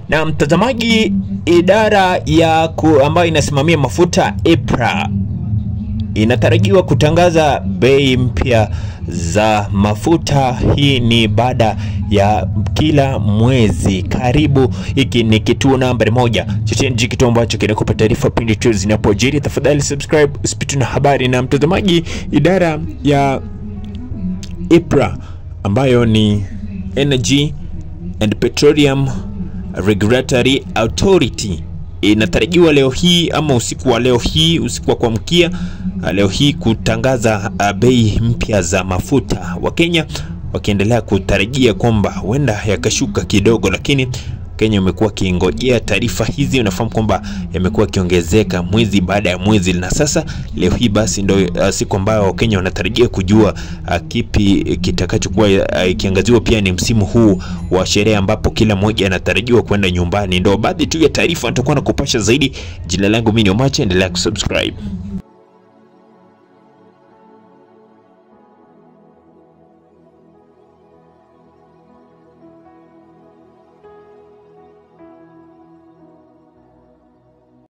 Na mtazamaji, idara ya ku, ambayo inasimamia mafuta EPRA inatarajiwa kutangaza bei mpya za mafuta. Hii ni baada ya kila mwezi. Karibu, hiki ni kituo nambari moja cha TNG, kituo ambacho kinakupa taarifa pindi tu zinapojiri. Tafadhali subscribe usipitwe na habari. Na mtazamaji, idara ya EPRA ambayo ni Energy and Petroleum Regulatory Authority inatarajiwa leo hii ama usiku wa leo hii, usiku wa kuamkia leo hii kutangaza bei mpya za mafuta. Wakenya wakiendelea kutarajia kwamba huenda yakashuka kidogo, lakini Kenya umekuwa wakingojea taarifa hizi. Unafahamu kwamba yamekuwa yakiongezeka mwezi baada ya mwezi, na sasa leo hii basi ndio uh, siku ambayo Wakenya wanatarajia kujua uh, kipi kitakachokuwa ikiangaziwa. Uh, pia ni msimu huu wa sherehe ambapo kila mmoja anatarajiwa kwenda nyumbani. Ndio baadhi tu ya taarifa nitakuwa nakupasha zaidi. Jina langu mimi ni Omache, endelea kusubscribe.